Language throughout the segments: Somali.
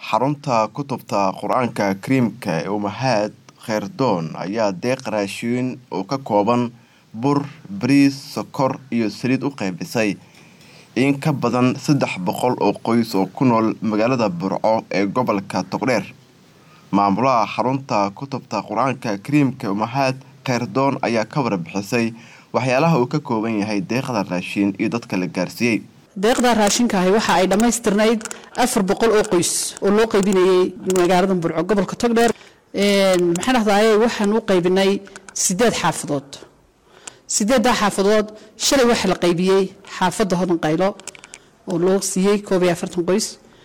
xarunta kutubta qur-aanka kariimka ee umahaad kheyrdoon ayaa deeq raashiin oo ka kooban bur bariis sokor iyo saliid u qaybisay in ka badan saddex boqol oo qoys oo ku nool magaalada burco ee gobolka togdheer maamulaha xarunta kutubta qur-aanka kariimka umahaad kheyrdoon ayaa ka warbixisay waxyaalaha uu ka kooban yahay deeqda raashiin iyo dadka la gaarsiiyey deeqda raashinkaahi waxa ay dhammaystirnayd afar boqol oo qoys oo loo qaybinayay magaalada burco gobolka togdheer maxaan dhahdaye waxaan u qaybinay sideed xaafadood sideeddaa xaafadood shalay waxaa la qaybiyey xaafadda hodan qaylo oo loo siiyey koob iyo afartan qoys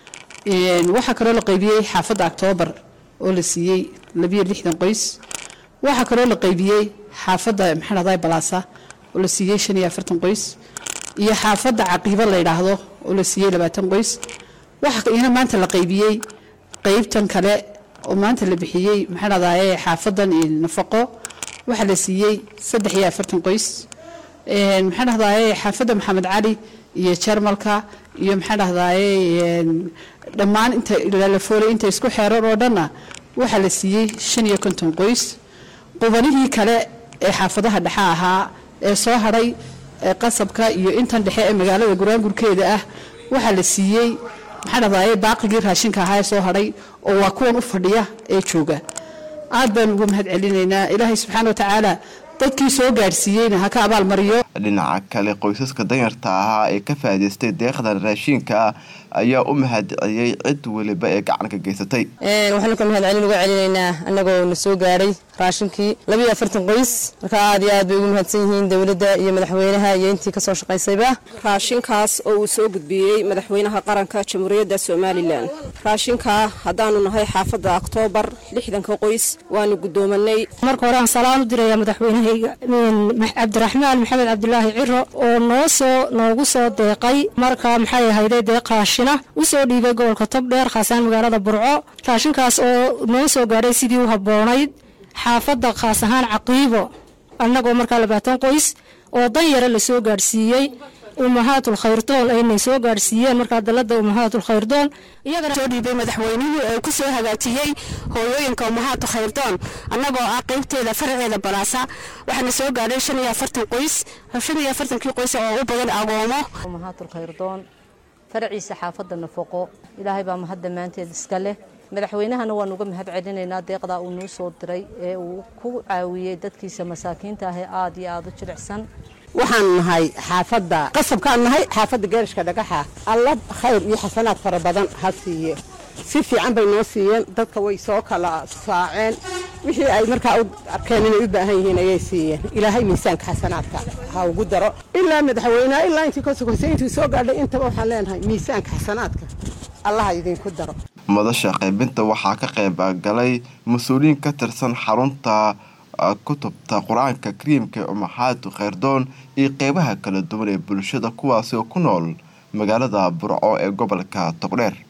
waxaa kaloo la qaybiyey xaafadda octoobar oo la siiyey labiyo lixdan qoys waxaa kaloo la qaybiyey xaafadda maxaan dhahdaye balaasa oo la siiyey shan iyo afartan qoys iyo xaafadda caqiibo la yidhaahdo oo la siiyey labaatan qoys waxa ina maanta la qaybiyey qeybtan kale oo maanta la bixiyey maxaa dhahdaye xaafadan nafaqo waxaa la siiyey saddex iyo afartan qoys maxaa dhahdaye xaafadda maxamed cali iyo jarmalka iyo maxaa dhahdaye dhammaan inta lafoolay inta isku xeeran oo dhanna waxaa la siiyey shan iyo konton qoys qubanihii kale ee xaafadaha dhexe ahaa ee soo hadhay qasabka iyo intan dhexe ee magaalada guraangurkeeda ah waxaa la siiyey maxaa dhahdaye baaqigii raashinka ahaa ee soo hadhay oo waa kuwan u fadhiya ee jooga aad baan ugu mahad celinaynaa ilaahay subxaana watacaala dadkii soo gaadhsiiyeyna ha ka abaalmariyo dhinaca kale qoysaska danyarta ahaa ee ka faa'idaystay deeqdan raashiinka ah ayaa u mahadceliyey cid weliba ee gacanka geysatay waxaanu ka mahadcelin uga celinaynaa annagoo na soo gaadhay raashinkii labiiyo afartan qoys marka aad iyo aad bay ugu mahadsan yihiin dowladda iyo madaxweynaha iyo intii kasoo shaqaysayba raashinkaas oo uu soo gudbiyey madaxweynaha qaranka jamhuuriyadda somalilan raashinkaa haddaanu nahay xaafadda oktoobar lixdanka qoys waanu guddoomanay marka hore aan salaan u diraya madaxweynahayga cabdiraxmaan maxamed cabdulaahi ciro oo noo soo noogu soo deeqay marka maxay ahayde deeq raashina u soo dhiibay gobolka togdheer khaasaan magaalada burco raashinkaas oo noo soo gaadhay sidii u habboonayd xaafadda khaas ahaan caqiibo annagoo markaa labaatan qoys oo danyara la soo gaadhsiiyey umahaatul khayrdoon aynay soo gaadhsiiyeen markaa dalada umahaatul khayrdoon iyagana soo dhiibay madaxweynuhu ee ku soo hagaajiyey hooyooyinka umahaatu khayrdoon annagoo ah qeybteeda faraceeda balaasa waxaana soo gaadhay shan iyo afartan qoys shan iyo afartankii qoys oo u badan agoomo umahaatul khayrdoon faraciisa xaafadda nafaqo ilaahay baa mahad dhammaanteed iska leh madaxweynahana waan uga mahad celinaynaa deeqdaa uu noo soo diray ee uu ku caawiyey dadkiisa masaakiinta ah ee aad iyo aad u jilicsan waxaan nahay xaafadda qasabkaan nahay xaafadda geerishka dhagaxa alla khayr iyo xasanaad fara badan ha siiye si fiican bay noo siiyeen dadka way soo kala saaceen wixii ay markaa u arkeen inay u baahan yihiin ayay siiyeen ilaahay miisaanka xasanaadka ha ugu daro ilaa madaxweyneha ilaa intii ka sokoysay intuu soo gaadhay intaba waxaan leenahay miisaanka xasanaadka allaha idinku daro madasha qaybinta waxaa ka qayb galay mas-uuliyiin ka tirsan xarunta kutubta qur-aanka kariimka ee umaxaadu kheyrdoon iyo qeybaha kala duwan ee bulshada kuwaasi oo ku nool magaalada burco ee gobolka togdheer